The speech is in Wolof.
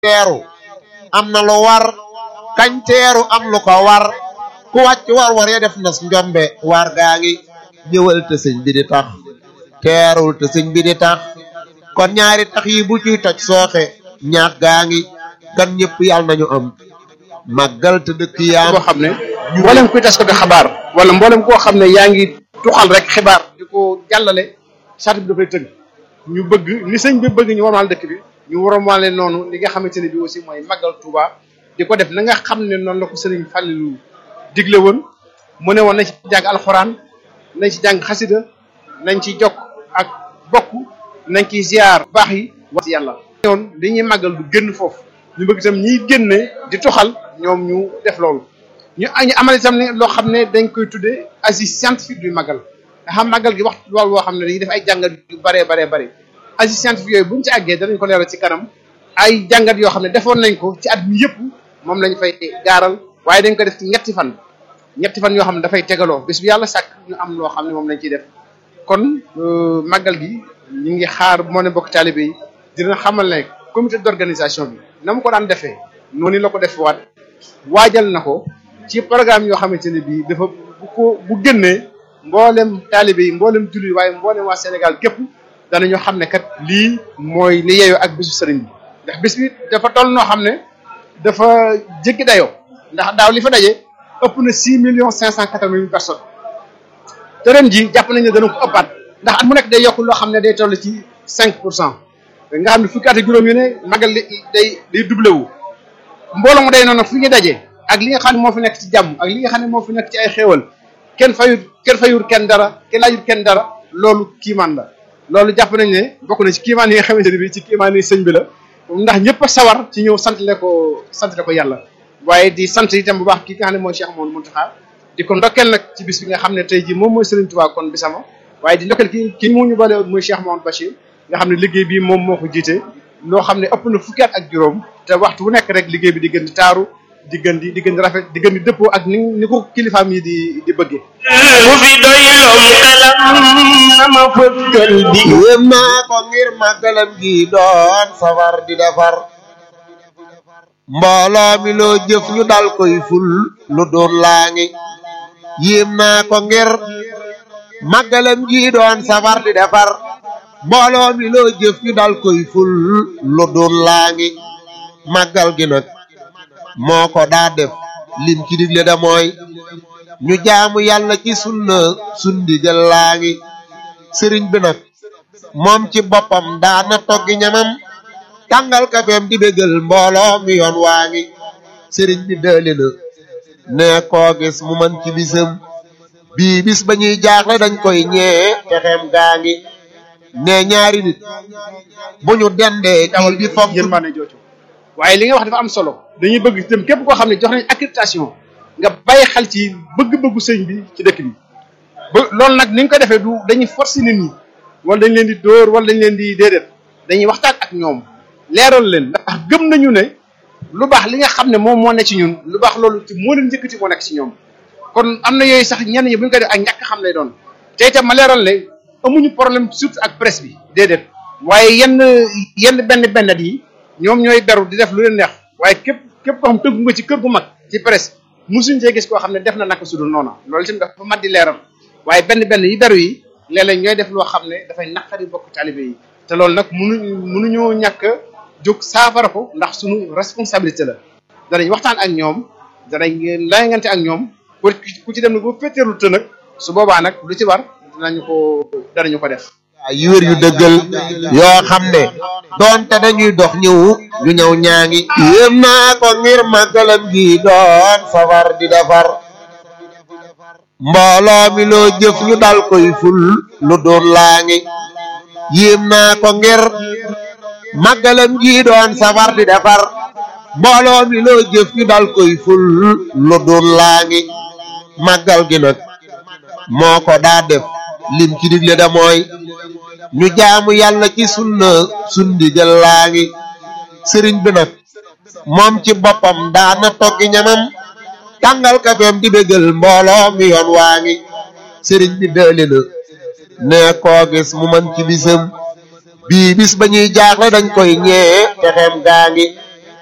teeru am na lu war kañ teeru am lu ko war ku wàcc war war ya def nas njombe war gaa ngi ñëwal te sëñ bi di tax teerul te sëñ bi di tax kon ñaari tax yi bu ciy toj sooxe ñaat gaa ngi gan ñëpp yàlla nañu am màggal te dëkk yaam boo xam ne mboolem kuy tas ko di xabaar wala mboolem koo xam ne yaa ngi tuxal rek xibaar di ko jàllale sart bi dafay tëgg ñu bëgg ni sëñ bi bëgg ñu warmaal dëkk bi ñu warmaale noonu li nga xamante ne bi aussi mooy màggal Touba di ko def na nga xam ne noonu la ko sëriñ Fallilou digle woon mu ne woon nañ ci jàng alxuraan nañ ci jàng xasida nañ ci jokk ak bokk nañ ci ziar baax yi wax yàlla yoon li ñuy màggal du génn foofu ñu bëgg itam ñiy génne di toxal ñoom ñu def loolu ñu ñu amal itam ne loo xam ne dañ koy tuddee assise scientifique du màggal nga xam màggal gi wax loolu boo xam ne dañuy def ay jàngat yu baree baree bare assise scientifique yooyu buñu ci àggee danañ ko leeral ci kanam ay jàngat yoo xam ne defoon nañ ko ci at mi yëpp moom lañ fay gaaral waaye dañ ko def ci ñetti fan ñetti fan yoo xam ne dafay tegaloo bis bi yàlla sàkk ñu am loo xam ne moom lañ ciy def kon màggal gi ñu ngi xaar moo ne bokk taalibe yi dina xamal ne comité d'organisation bi na mu ko daan defee noonu la ko def waat waajal na ko ci programme yoo xamante ne bii dafa bu ko bu génnee mboolem taalibe yi mboolem jullit waaye mboolem waa Sénégal képp danañu xam ne kat lii mooy li yeyoo ak bisu sëriñ bi ndax bis bi dafa toll noo xam ne dafa jéggi dayoo ndax daaw li fa daje ëpp na six millions cinq cent quatre-vingt mille personnes te ren ji jàpp nañ ne dana ko ëppaat ndax at mu nekk day yokk loo xam ne day toll ci cinq pour cent nga xam ne fukki at ak juróom yu ne magal li day day doublé wu mbooloo mu day noonu fu ñu dajee ak li nga xam ne moo fi nekk ci jàmm ak li nga xam ne moo fi nekk ci ay xéewal kenn fayut kenn fayut kenn dara kenn laajut kenn dara loolu kiimaan la loolu jàpp nañ ne bokk na ci kiimaan yi nga xamante ne bi ci kiimaan yi sëñ bi la ndax ñëpp a sawar ci ñëw sant le ko sant le ko yàlla waaye di sant itam bu baax ki nga xam ne mooy Cheikh Mouhamadou Mountakha di ko ndokkeel nag ci bis bi nga xam ne tey jii moom mooy Serigne Touba kon bisama waaye di ndokkeel ki ki mu ñu boole muy Cheikh Mouhamadou Bachir nga xam ne liggéey bi moom moo ko jiite loo xam ne ëpp na fukki at ak juróom te waxtu bu nekk rek liggéey bi di gën di taaru di gën di di gën di rafet di gën di dëppoo ak ni ni ko kilifaam yi di di bëggee. bu fi doy lom xelam na ma fëkkal bi yéem naa ko ngir màggalam gi doon safar di defar mbooloo mi loo jëf ñu dal koy ful lu doon laa ngi yéem naa ko ngir màggalam gi doon safar di defar mbooloo mi loo jëf ñu dal koy ful lu doon laa ngi màggal gi nag moo ko daa def lim ci digle da mooy ñu jaamu yàlla ci sunna sundigal laa ngi sëriñ bi nag moom ci boppam daana toggi ñamam tàngal kafeem di bégal mbooloo mi yoon waa ngi sëriñ bi dëli na ne koo gis mu man ci bisam bii bis ba ñuy jaaxle dañ koy ñee texeem gaa ngi ne ñaari nit bu ñu dendee kii di foog yërmande jooju waaye li nga wax dafa am solo dañuy bëgg itam képp koo xam ne jox nañ accréditation nga bàyyi xel ci bëgg-bëggu sëñ bi ci dëkk bi ba loolu nag ni nga ko defee du dañuy forcer nit ñi wala dañ leen di dóor wala dañ leen di déedéet dañuy waxtaan ak ñoom leeral leen ndax gëm nañu ne lu baax li nga xam ne moom moo ne ci ñun lu baax loolu ci moo leen njëkkati moo nekk ci ñoom kon am na yooyu sax ñenn ñi bu ñu koy def ak ñàkk xam lay doon te itam ma leeral ne amuñu problème surtout ak presse bi déedéet waaye yenn yenn benn bennat yi ñoom ñooy beru di def lu leen neex waaye képp képp koo xam tënku nga ci kër gu mag ci presse musuñ cee gis koo xam ne def na naka sudul noona loolu itam dafa mat di leeral waaye benn benn yi beru yi léeg-léeg ñooy def loo xam ne dafay naqari bokk taalibe yi te loolu nag munu munuñoo ñàkk a jóg saafara ko ndax suñu responsabilité la danañ waxtaan ak ñoom danañ layangante ak ñoom pour ku ci dem nag bu féeteerlu te nag su boobaa nag lu ci war dinañu ko danañu ko def yu wér yu dëggal yoo xam ne doonte dañuy dox ñëwu ñu ñëw ñaa ngi yéem naa ko ngir màggalam gi doon safar di defar mbooloo mi loo jëf ñu dal koy ful lu doon laa ngi yéem naa ko ngir màggalam gi doon safar di defar mbooloo mi loo jëf ñu dal koy ful lu doon laa ngi màggal gi nag moo ko daa def lim ci digle da mooy ñu jaamu yàlla ci sunna sundigal laa ngi sëriñ bi nag moom ci boppam daana toggi ñamam tàngal kafeem di bégal mbooloo mi yoon waa ngi sëriñ bi dëli na ne koo gis mu man ci bisam bii bis ba ñuy jaaxle dañ koy ñee texeem gaa ngi